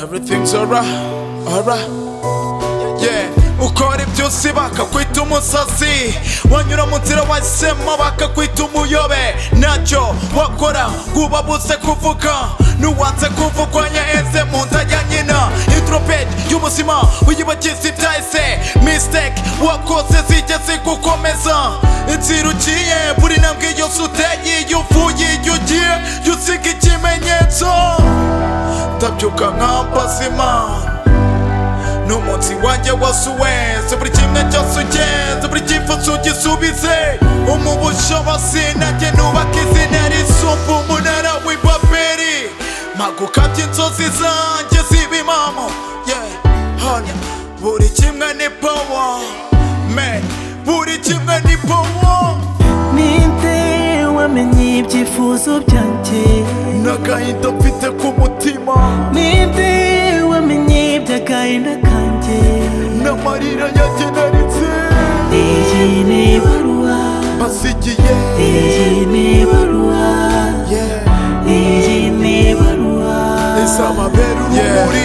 everything's alright, alright. Yeah, ukora ibyusi bakakwita umusazi wanyura mu nzira wahisemo bakakwita umuyobe ntacyo wakora ngo ubabuze kuvuga nuwanze kuvugwanya eze mu nda ya nyina intropet y'ubuzima uyibagize ibyahise mistake wakoze zigeze gukomeza inzira ugiye buri ntambwe yose uteye iyo uvuye iyo ugiye jya usiga ikimenyetso ndabyuka nkambaza imana n'umunsi wanjye wasuweze buri kimwe cyose ugenze buri cyifuzo ugisubize umubusho basinajye nubaka izina risumba umunara w'ibaberi magukabye inzozi zanjye ziba impamo yeah, hanya buri kimwe ni power man buri kimwe ni power ninde wamenye ibyifuzo byanjye n'agahinda mfite ku mutima ninde wamenye iby'agahinda kanjye n'amarira yanjye naritse iyi ni ibaruwa basigiye iyi ni ibaruwa yeah. iyi ni ibaruwa izababera urumuri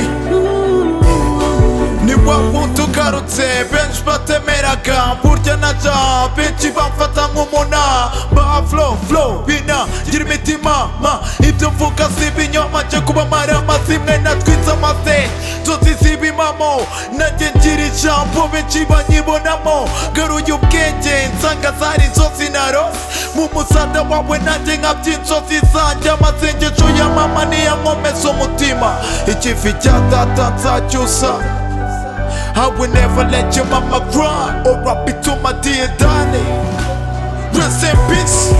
ni wa wundi ugarutse benshi batemeraga burya na ja benshi bamfata nk'umuna ba flo flo bina gira imitima ma ibyo mvuga si ibinyoma njye kubamara amazimwe natwitse amase tuzi ziba impamo nanjye ngira ijambo benshi banyibonamo garuye ubwenge nsanga zari inzozi narose mu musada wawe nanjye nkabya inzozi zanjye amasengesho ya mama niyo nkomeza umutima ikivi cya data nzacyusa I will never let your mama cry or I'll be to my dear darling. Rest in peace.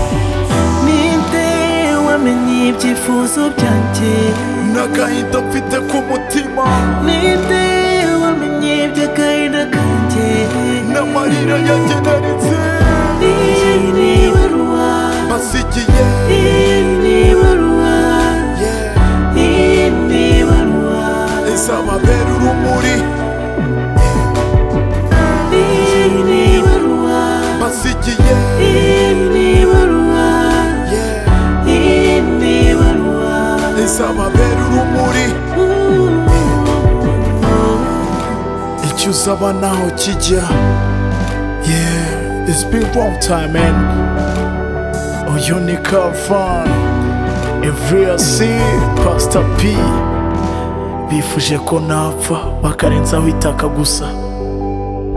ninde wamenye ibyifuzo byanjye N'agahinda mfite ku mutima ninde wamenye iby'agahinda kanjye n'amarira yanjye naritse iyi ni ibaruwa basigiye. iyi ni ibaruwa Yeah. Izababera urumuri basigiye. Yeah. Izababera urumuri icyo usaba naho kijya. Yeah, it's been long time man. Uyu ni Kavani. Everyasi Pastor P bifuje ko napfa bakarenzaho itaka gusa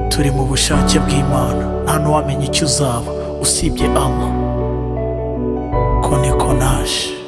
turi mu bushake bw'Imana nta n'uwamenya icyo uzaba usibye Allah ko niko naje